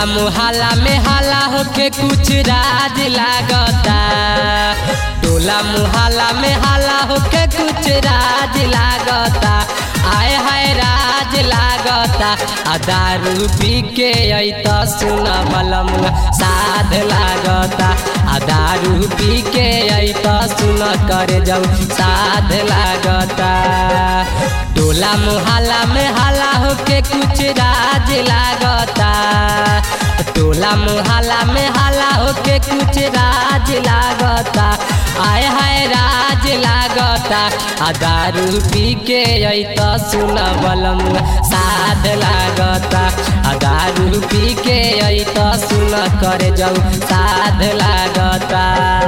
टोला मुहल्ला में हल्ला होके कुछ राज लागता टोला मुहल्ला में हल्ला होके कुछ राज लागता आए हाय राज लागता आ दारू पी के अत सुन बलम साध लागता आ दारू पी के अत सुन कर जाऊ साध लागता टोला मुहल्ला में हल्ला होके कुछ राज लागता टोला मुहल्ला में हल्ला होके कुछ राज लागता आय हाय राज लागता आ दारू पी के अत सुन बलम साध लागता आ दारू पी के अत सुन कर जाऊ साध लागता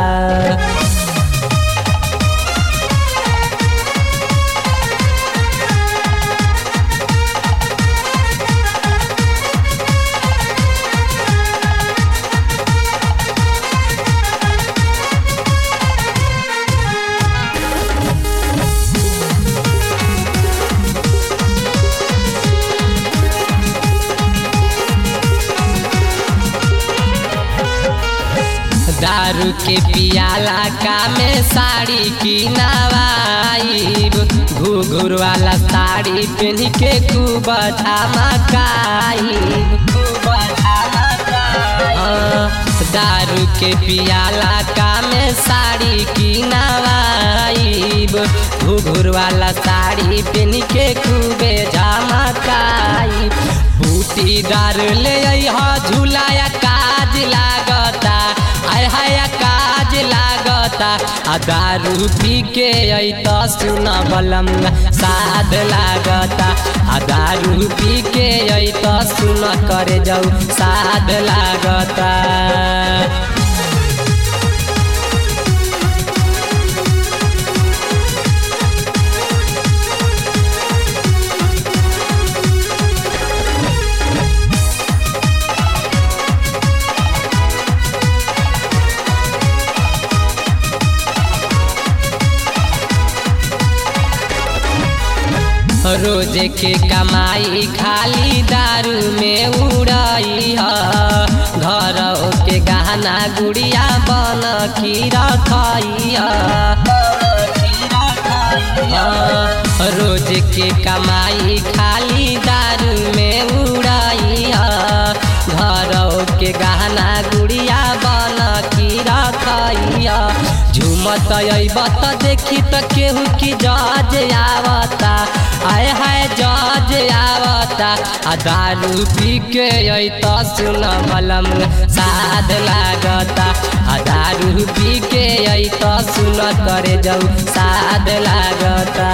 दारू के पियाला का में साड़ी की नवाई घुघुर वाला साड़ी पहन के खूब धमकाई दारू के पियाला का में साड़ी की नवाई घुघुर वाला साड़ी पहन के खूबे झमकाई बूटी दार ले झूलाया काज लागता आय हाय काज लागता आ दारू पी के अत सुन बलम साध लागता आ दारू पी के अत सुन कर जाऊ साध लागता रोज के कमाई खाली दारू में उड़ाई है घर के गहना गुड़िया बन की रखाई रोज के कमाई खाली दारू में उड़ाई है घर के गहना गुड़िया बन की रखाई झूमत अबत देखी त केहू की जज आवता आय हाय जज आवता आ दारू पी के अत सुन बलम साध लागता आ दारू पी के अत सुन करे जाऊ साध लागता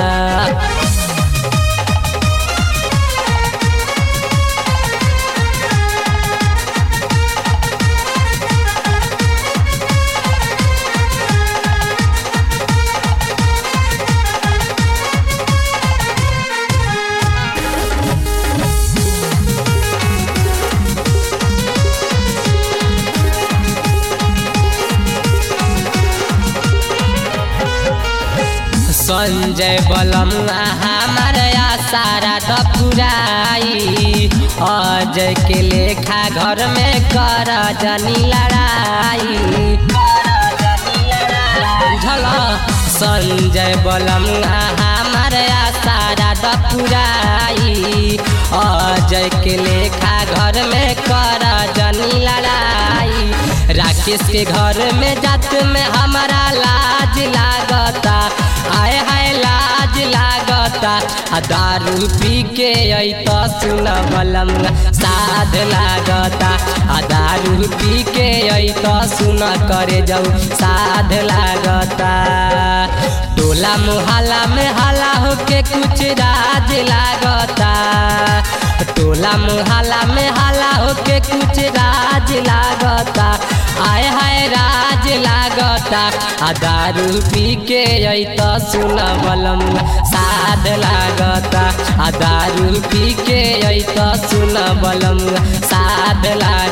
संजय बलम हमार सारा दपुराई अजय के लेखा घर में कर जनी लड़ाई बुझल संजय बलम हमार सारा दपुराई अजय के लेखा घर में कर जनी लड़ाई राकेश के घर में जात में हमारा लाज लागता आय हाय लाज लागता आ दारू पी के अत सुन बलम साध लागता आ दारू पी के अत सुन करे जाऊ साध लागता टोला मुहल्ला में हल्ला होके कुछ राज लागता टोला मुहल्ला में हल्ला होके कुछ राज लागता आय हाय राज लागता आ दारू पी के अत सुन बलम साध लागता आ दारू पी के अत सुन बलम साध लागता